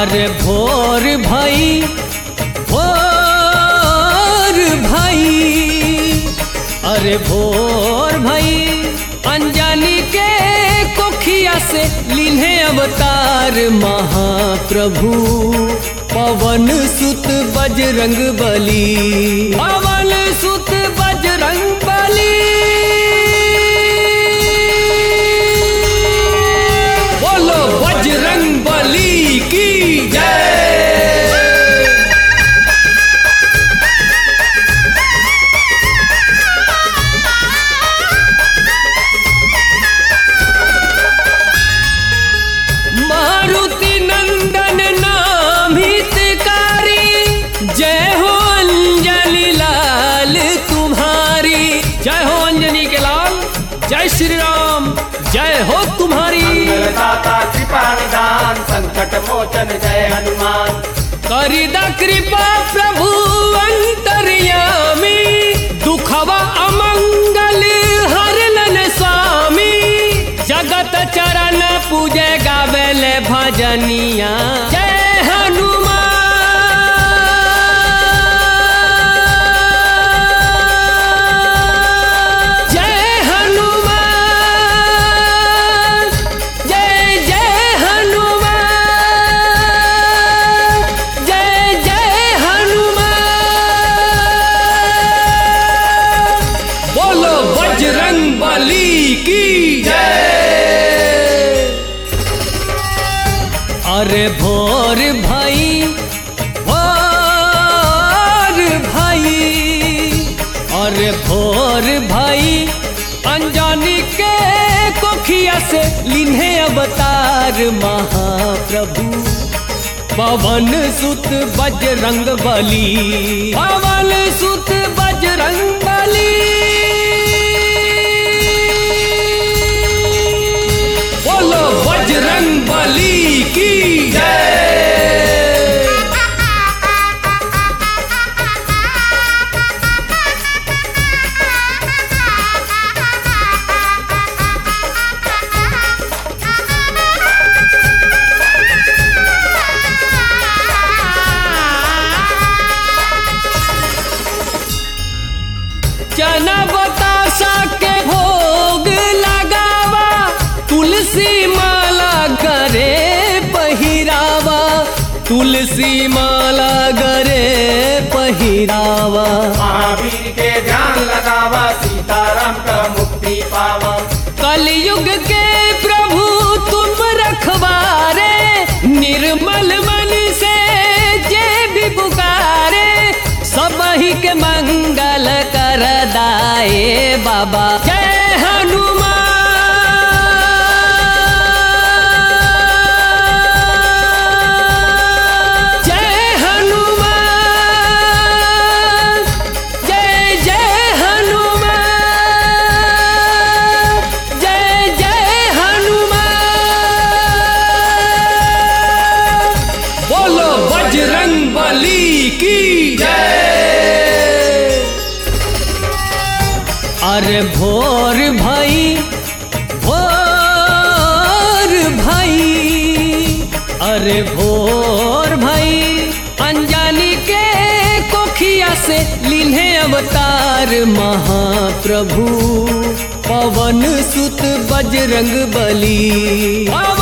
अरे भोर भाई भोर भाई अरे भोर भाई अनजानी के कोखिया से लिन्हे अवतार महाप्रभु पवन सुत बजरंग बली पवन सुत बजरंग बली बोलो बजरंग बली की जय मारुति नंदन नाम हितकारी जय हो अंजलि लाल तुम्हारी जय हो अंजनी के लाल जय श्री राम जय हो तुम्हारी दाता कृपा निदान संकट मोचन जय हनुमान करिदा कृपा प्रभु अंतर्यामी दुखवा अमंगल हरलन स्वामी जगत चरण पूजे गावेले भजनिया जय हनुमान जय हनुमान जय जय हनुमान जय जय हनुमान बोलो बजरंग बली की जय अरे भोर भाई भोर भाई अरे भोर भाई अनजानी के कोखिया से लिन्हे अवतार महाप्रभु पवन सुत बजरंग बली पवन सुत बजरंग बली बोलो बजरंग बली की जय चना बतासा के भोग लगावा तुलसी माला करे पहिरावा तुलसी माला करे पहिरावा महावीर के ध्यान लगावा सीताराम का मुक्ति पावा कलयुग के प्रभु तुम रखवारे निर्मल मन से जे भी पुकारे सब ही के मंगल कर दाए बाबा जय हनुमान जय हनुमान जय जय हनुमान जय जय हनुमान बोलो बजरंग बली की जय अरे भोर भाई भोर भाई अरे भोर भाई अनजानी के कोखिया से लिन्हे अवतार महाप्रभु पवन सुत बजरंग बली